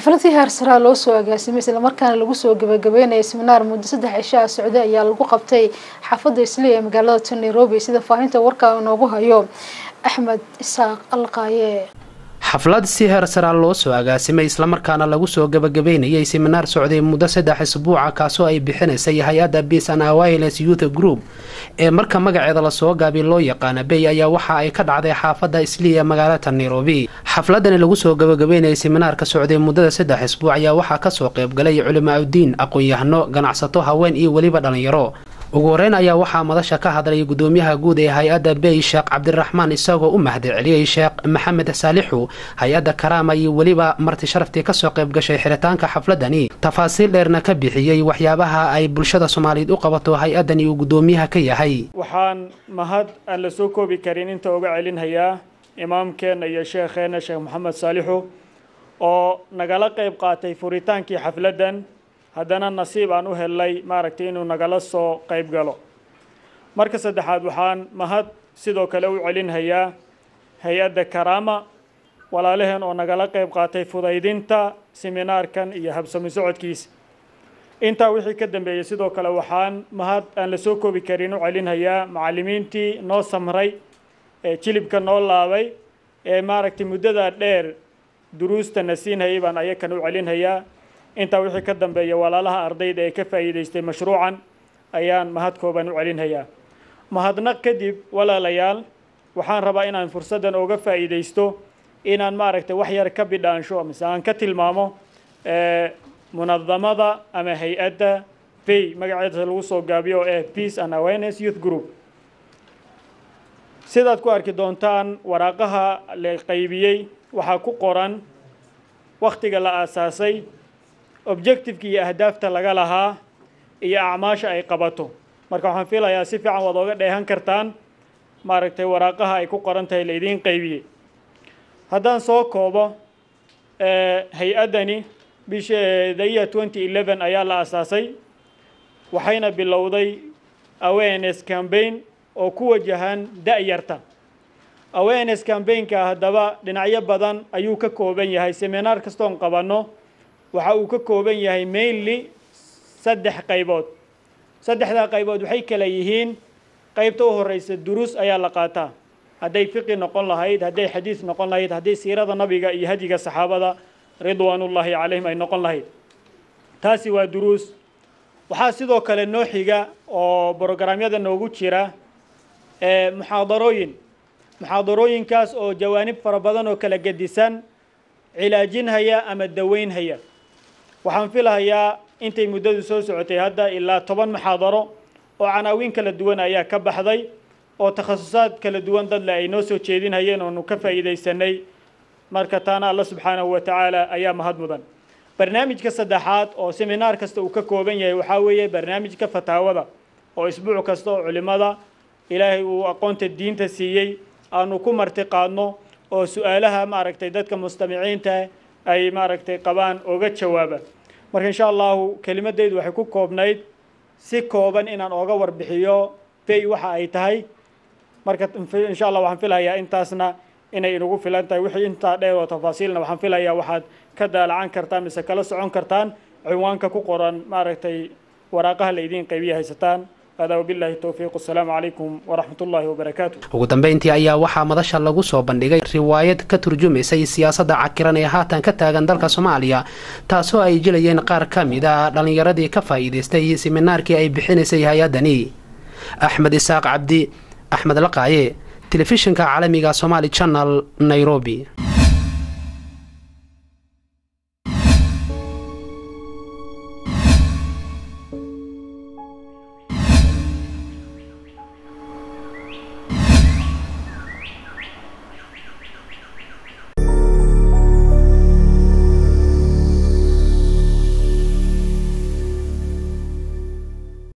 xafladii heersaraa loo soo agaasimay islamarkaana lagu soo gabagabeynaya seminaar muddo saddex cishaa socday ayaa lagu qabtay xaafadda isliya ee magaalada tan nairobi sida faahinta warka inoogu hayo axmed isaaq alqaaye xaflad si heer saraa loo soo agaasimay islamarkaana lagu soo gabagabeynayay seminaar socday muddo saddex isbuuca kaasoo ay bixinaysay hay-adda peace and awiles youth group ee marka magaceeda lasoo gaabi loo yaqaana bay ayaa waxa ay ka dhacday xaafadda isliya magaalada nairobi xafladani lagu soo gabagabeynayay seminaarka socday muddada saddex isbuuc ayaa waxaa kasoo qaybgalay culimaauddiin aqoon-yahano ganacsato haween iyo weliba dhalinyaro ugu horeyn ayaa waxaa madasha ka hadlay gudoomiyaha guud ee hay-adda bey sheekh cabdiraxmaan isagoo u mahad celiyey sheekh maxamed saalixu hay-adda karaama iyo weliba marti sharaftii kasoo qayb gashay xiritaanka xafladani tafaasiil dheerna ka bixiyey waxyaabaha ay bulshada soomaaliyeed u qabato hay-addani uu gudoomiyaha ka yahay waxaan mahad aan la soo koobi karin inta uga celinhayaa imaamkeenna iyo sheekheenna sheekh maxamed saalixu oo nagala qayb qaatay furitaankii xafladdan haddana nasiib aan u helnay maaragtay inuu nagala soo qayb galo marka saddexaad waxaan mahad sidoo kale u celinhayaa hay-adda karaama walaalaheen oo nagala qayb qaatay fudaydinta seminaarkan iyo habsami socodkiisa intaa wixii ka dambeeyey sidoo kale waxaan mahad aan la soo koobi karin u celinhayaa macallimiintii noo samray ee jilibka noo laabay ee maaragtay muddadaa dheer duruustana siinhayay baan ayakan u celinhayaa intaa wixii ka dambeeya walaalaha ardayda ee ka faa'iidaystay mashruucan ayaan mahad kooban u celinhayaa mahadnaq kadib walaalayaal waxaan rabaa inaan fursaddan ooga faa'iidaysto inaan maaragtay wax yar ka bidhaansho mise aan ka tilmaamo munadamada ama hay-adda pay magaceeda lagu soo gaabiyo oo ah peace and awareness youth group sidaad ku arki doontaan waraaqaha la qaybiyey waxaa ku qoran wakhtiga la aasaasay objectiveka iyo ahdaafta laga lahaa iyo acmaasha ay qabato marka waxaan filayaa si fiican waad ooga dheehan kartaan maaragtay waraaqaha ay ku qoran tahay la idiin qaybiyey haddaan soo koobo hay-addani bisha daya twenty eleven ayaa la aasaasay waxayna bilowday awareness campaign oo ku wajahan da-yarta awareness campaignka haddaba dhinacyo badan ayuu ka kooban yahay seminaar kastoon qabanno waxa uu ka kooban yahay mainly saddex qaybood saddexdaa qaybood waxay kala yihiin qaybta u horeysa duruus ayaa la qaataa hadday fiqi noqon lahayd hadday xadiis noqon lahayd hadday siirada nabiga iyo hadiga saxaabada ridwaanullaahi calayhim ay noqon lahayd taasi waa duruus waxaa sidoo kale noo xiga oo brograamyada noogu jira muxaadarooyin muxaadarooyinkaas oo jawaanib fara badan oo kala gedisan cilaajinhaya ama daweynhaya waxaan filahayaa intay muddadu soo socotay hadda ilaa toban muxaadaro oo canaawiin kala duwan ayaa ka baxday oo takhasusaad kala duwan dadle ay noo soo jeedinhayeen oonu ka faa'iidaysanay marka taana alla subxaanahu wa tacaala ayaa mahad mudan barnaamijka saddexaad oo seminaar kasta uu ka kooban yahay waxaa weeye barnaamijka fataawada oo isbuuc kasta oo culimmada ilaahay uu aqoonta diinta siiyey aanu ku marti qaadno oo su-aalaha maaragtay dadka mustamiciinta ay maaragtay qabaan oga jawaaba marka insha allahu kelimadeydu waxay ku koobnayd si kooban inaan ooga warbixiyo pay waxa ay tahay marka insha allah waxaan filayaa intaasna inay inagu filan tahay wixii intaa dheer oo tafaasiilna waxaan filayaa waxaad ka daalacan kartaan mise kala socon kartaan cinwaanka ku qoran maaragtay waraaqaha la idiin qaybiya haysataan hada wabillahi towfiiq asalaamu calaykum waraxmat ullaahi wabarakaatu ugu dambeyntii ayaa waxaa madasha lagu soo bandhigay riwaayad ka turjumaysay siyaasadda cakiran ee haatan ka taagan dalka soomaaliya taasoo ay jilayeen qaar ka mid a dhallinyaradii ka faa'iidaystay seminaarkii ay bixinaysay hay-addani axmed isaaq cabdi axmed laqaaye telefishinka caalamiga somaali channel nairobi